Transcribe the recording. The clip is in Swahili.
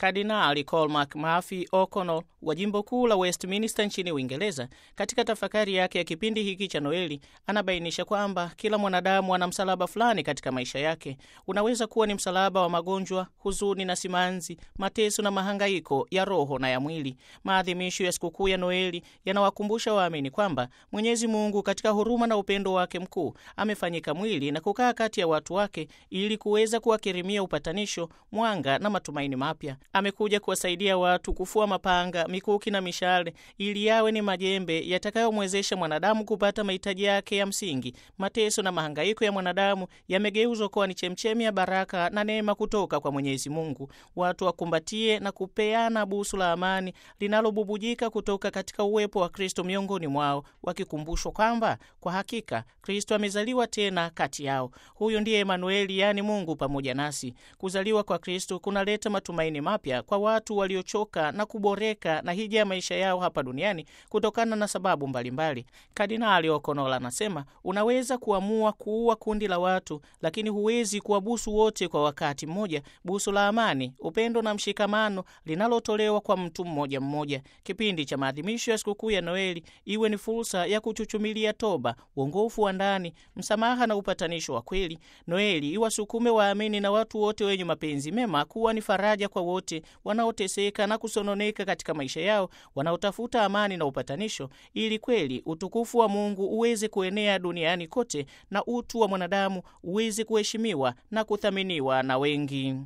Kardinali Cormac Murphy O'Connell wa jimbo kuu la Westminster nchini Uingereza, katika tafakari yake ya kipindi hiki cha Noeli, anabainisha kwamba kila mwanadamu ana msalaba fulani katika maisha yake. Unaweza kuwa ni msalaba wa magonjwa, huzuni na simanzi, mateso na mahangaiko ya roho na ya mwili. Maadhimisho ya sikukuu ya Noeli yanawakumbusha waamini kwamba Mwenyezi Mungu katika huruma na upendo wake mkuu amefanyika mwili na kukaa kati ya watu wake ili kuweza kuwakirimia upatanisho, mwanga na matumaini mapya. Amekuja kuwasaidia watu kufua mapanga, mikuki na mishale ili yawe ni majembe yatakayomwezesha mwanadamu kupata mahitaji yake ya msingi. Mateso na mahangaiko ya mwanadamu yamegeuzwa kuwa ni chemchemi ya baraka na neema kutoka kwa Mwenyezi Mungu. Watu wakumbatie na kupeana busu la amani linalobubujika kutoka katika uwepo wa Kristo miongoni mwao, wakikumbushwa kwamba kwa hakika Kristo amezaliwa tena kati yao. Huyu ndiye Emanueli, yaani Mungu pamoja nasi. Kuzaliwa kwa Kristo kunaleta matumaini mapya kwa watu waliochoka na kuboreka na hija ya maisha yao hapa duniani kutokana na sababu mbalimbali. Kardinali Okonola anasema unaweza kuamua kuua kundi la watu, lakini huwezi kuwabusu wote kwa wakati mmoja. Busu la amani, upendo na mshikamano linalotolewa kwa mtu mmoja mmoja. Kipindi cha maadhimisho ya sikukuu ya Noeli iwe ni fursa ya kuchuchumilia toba, uongofu wa ndani, msamaha na upatanisho wa kweli. Noeli iwasukume waamini na watu wote wenye mapenzi mema kuwa ni faraja kwa wote wanaoteseka na kusononeka katika maisha yao, wanaotafuta amani na upatanisho, ili kweli utukufu wa Mungu uweze kuenea duniani kote na utu wa mwanadamu uweze kuheshimiwa na kuthaminiwa na wengi.